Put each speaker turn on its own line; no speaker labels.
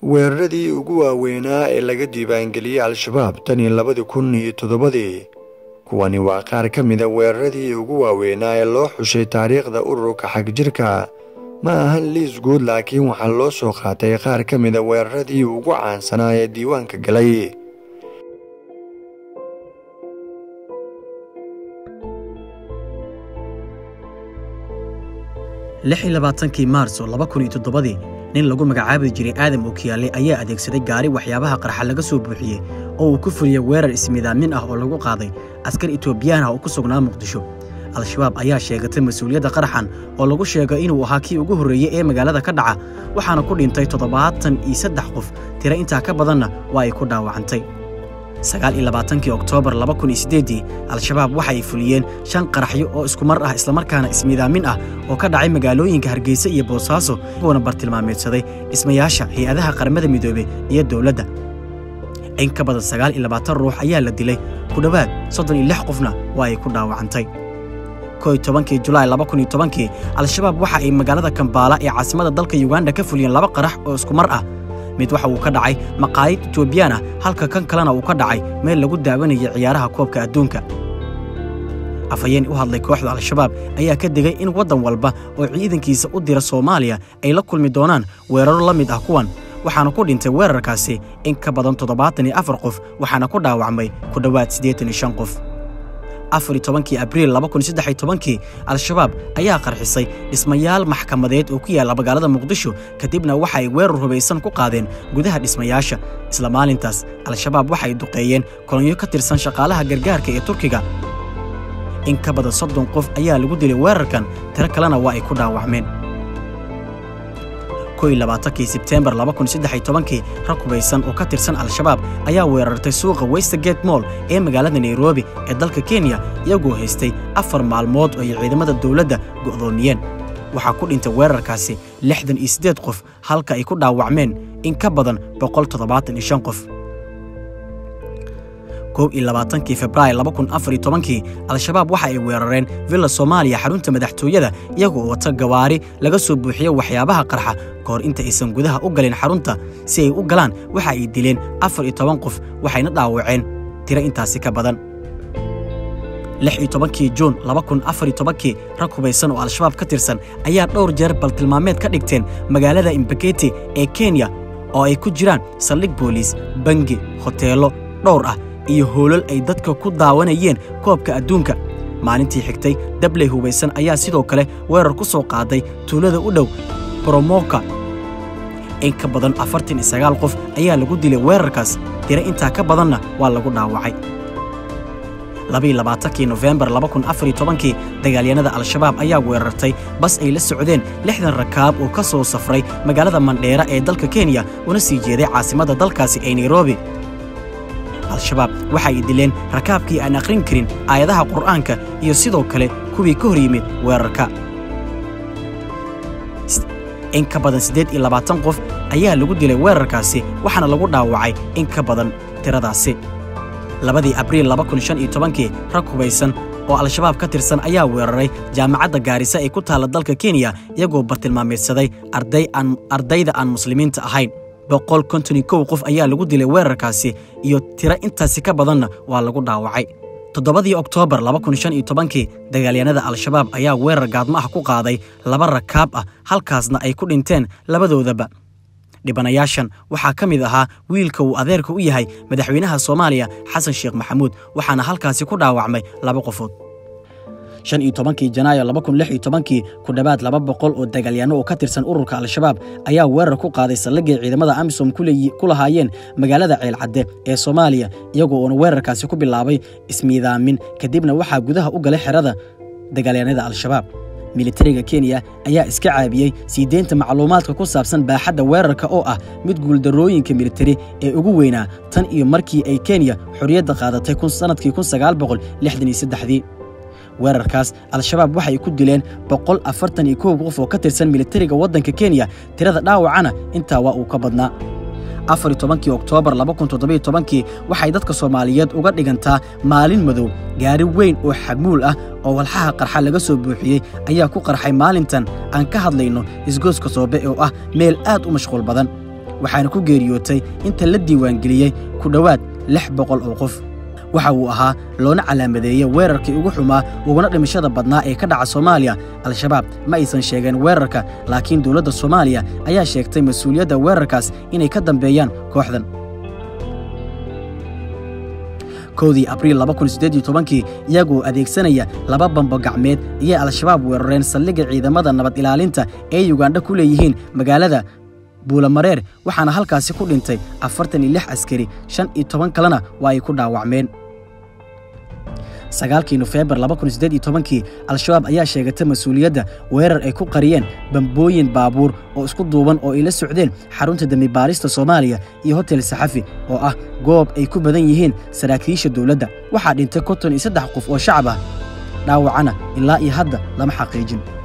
weeraradii ugu waaweynaa ee laga diiwaangeliyey al-shabaab tan iyo labadii kun iyo toddobadii kuwani waa qaar ka mida weeraradii ugu waaweynaa ee loo xushay taariikhda ururka xagjirka ma ahan liis guud laakiin waxaa loo soo qaatay qaar ka mida weeraradii ugu caansanaa ee diiwaanka galay
lix iyo labaatankii maarso laba kun iyo toddobadii nin lagu magacaabi jiray aadam okiyaale ayaa adeegsaday gaari waxyaabaha qarxa laga soo buuxiyey oo uu ku fuliyey weerar ismiidaamin ah oo lagu qaaday askar etoobiyaan ah oo ku sugnaa muqdisho al-shabaab ayaa sheegatay mas-uuliyadda qaraxan oo lagu sheegay inuu ahaa kii ugu horreeyey ee magaalada ka dhaca waxaana ku dhintay toddobaatan iyo saddex qof tiro intaa ka badanna waa ay ku dhaawacantay sagaal iyo labaatankii oktoobar laba kun iyo siddeeddii al-shabaab waxa ay fuliyeen shan qaraxyo oo isku mar ah islamarkaana ismiidaamin ah oo ka dhacay magaalooyinka hargeysa iyo boosaaso uuna bartilmaameedsaday dhismayaasha hay-adaha qaramada midoobey iyo dowladda in ka badan sagaal iyo labaatan ruux ayaa la dilay ku dhowaad soddon iyo lix qofna waa ay ku dhaawacantay kow tobankii julaay laba kun iyo tobankii al-shabaab waxa ay magaalada kambaala ee caasimada dalka yuganda ka fuliyeen laba qarax oo isku mar ah mid waxa uu ka dhacay maqaayid etoobiyaan ah halka kan kalena uu ka dhacay meel lagu daawanayay ciyaaraha koobka adduunka afhayeen u hadlay kooxda al-shabaab ayaa ka digay in waddan walba oo ciidankiisa u dira soomaaliya ay la kulmi doonaan weeraro la mid ah kuwan waxaana ku dhintay weerarkaasi in ka badan toddobaatan iyo afar qof waxaana ku dhaawacmay ku dhowaad siddeetan iyo shan qof afar iyo tobankii abriil laba kun saddex iyo tobankii al-shabaab ayaa qarxisay dhismayaal maxkamadeed oo ku yaalla magaalada muqdisho kadibna waxa ay weerar hubaysan ku qaadeen gudaha dhismayaasha isla maalintaas al-shabaab waxa ay duqeeyeen kolonyo ka tirsan shaqaalaha gargaarka ee turkiga in ka badan soddon qof ayaa lagu dilay weerarkan tiro kalena waa ay ku dhaawacmeen labaatankii sebteembar laba kun saddex iyo tobankii rag hubaysan oo ka tirsan al-shabaab ayaa weerartay suuqa westergate moll ee magaalada nairobi ee dalka kenya iyagoo haystay afar maalmood oo ay ciidamada dowladda go'doomiyeen waxaa ku dhintay weerarkaasi lixdan iyo siddeed qof halka ay ku dhaawacmeen in ka badan boqol toddobaatan iyo shan qof kow iyo labaatankii februaar laba kun afar iyo tobankii al-shabaab waxa ay weerareen villa soomaaliya xarunta madaxtooyada iyagoo wata gawaari laga soo buuxiye waxyaabaha qarxa ka hor inta aysan gudaha u galin xarunta si ay u galaan waxa ay dileen afar iyo toban qof waxayna dhaawaceen tiro intaasi ka badan lix iyo tobankii juun laba kun afar iyo tobankii rag hubaysan oo al-shabaab ka tirsan ayaa dhowr jeer baltilmaameed ka dhigteen magaalada imbaketi ee kenya oo ay ku jiraan saldhig booliis bangi hoteello dhowr ah iyo hoolal ay dadka ku daawanayeen koobka adduunka maalintii xigtay dabley hubaysan ayaa sidoo kale weerar ku soo qaaday tuulada u dhow bromoka in ka badan afartan iyo sagaal qof ayaa lagu dilay weerarkaas tiro intaa ka badanna waa lagu dhaawacay labaiyo labaatankii nofembar laba kun afar iyo tobankii dagaalyanada al-shabaab ayaa weerartay bas ay la socdeen lixdan rakaab oo ka soo safray magaalada mandheera ee dalka kenya una sii jeeday caasimadda dalkaasi ee nairobi al-shabaab waxa ay dileen rakaabkii aan akhrin karin aayadaha qur'aanka iyo sidoo kale kuwii ka hor yimid weerarka in ka badan siddeed iyo labaatan qof ayaa lagu dilay weerarkaasi waxaana lagu dhaawacay in ka badan tiradaasi labadii abriil laba kun shan iyo tobankii rag hubaysan oo al-shabaab ka tirsan ayaa weeraray jaamacadda gaarisa ee ku taalla dalka kenya iyagoo bartilmaameedsaday ardayda aan muslimiinta ahayn boqol konton iyo kow qof ayaa lagu dilay weerarkaasi iyo tiro intaasi ka badanna waa lagu dhaawacay toddobadii oktoobar laba kun shan iyo tobankii dagaalyanada al-shabaab ayaa weerar gaadmo ah ku qaaday laba rakaab ah halkaasna ay ku dhinteen labadoodaba dhibanayaashan waxaa ka mid ahaa wiilka uu adeerka u yahay madaxweynaha soomaaliya xasan sheekh maxamuud waxaana halkaasi ku dhaawacmay laba qofood shan iyo tobankii janaayo laba kun lix iyo tobankii ku dhowaad laba boqol oo dagaalyaano oo ka tirsan ururka al-shabaab ayaa weerar ku qaaday saldhiggay ciidamada amisom ku lahaayeen magaalada ceelcadde ee soomaaliya iyagoo uuna weerarkaasi ku bilaabay ismiidaamin kadibna waxaa gudaha u galay xerada dagaalyaanada al-shabaab militariga kenya ayaa iska caabiyey sii deynta macluumaadka ku saabsan baaxadda weerarka oo ah mid guuldarrooyinka militari ee ugu weynaa tan iyo markii ay kenya xorriyadda qaadatay sannadkii kun sagaal boqol lixdan iyo saddexdii weerarkaas al-shabaab waxay ku dileen boqol afartan iyo kow qof oo ka tirsan militariga waddanka kenya tirada dhaawacana intaa waa uu ka badnaa afar iyo tobankii oktoobar laba kun toddobiyo tobankii waxay dadka soomaaliyeed uga dhigantaa maalin madow gaari weyn oo xamuul ah oo walxaha qarxa laga soo buuxiyey ayaa ku qarxay maalintan aan ka hadlayno isgooska soobe oo ah meel aad u mashquul badan waxaana ku geeriyootay inta la diiwaangeliyey ku dhowaad lix boqol oo qof waxa uu ahaa loona calaamadeeyey weerarkii ugu xumaa uguna dhimashada badnaa ee ka dhaca soomaaliya al-shabaab ma aysan sheegeen weerarka laakiin dowladda soomaaliya ayaa sheegtay mas-uuliyadda weerarkaas inay ka dambeeyaan kooxdan kowdii abriil kii iyagoo adeegsanaya laba bambo gacmeed ayay al-shabaab weerareen saldhigga ciidamada nabad ilaalinta ee yugandha ku leeyihiin magaalada buulamareer waxaana halkaasi ku dhintay afartan iyo lix askari shan iyo toban kalena waa ay ku dhaawacmeen sagaalkii nofeembar kii al-shabaab ayaa sheegatay mas-uuliyadda weerar ay ku qariyeen bambooyin baabuur oo isku duuban oo ay la socdeen xarunta dembibaarista soomaaliya iyo hotel saxafi oo ah goob ay ku badan yihiin saraakiisha dowladda waxaa dhintay konton iyo saddex qof oo shacab ah dhaawacana ilaa iyo hadda lama xaqiijin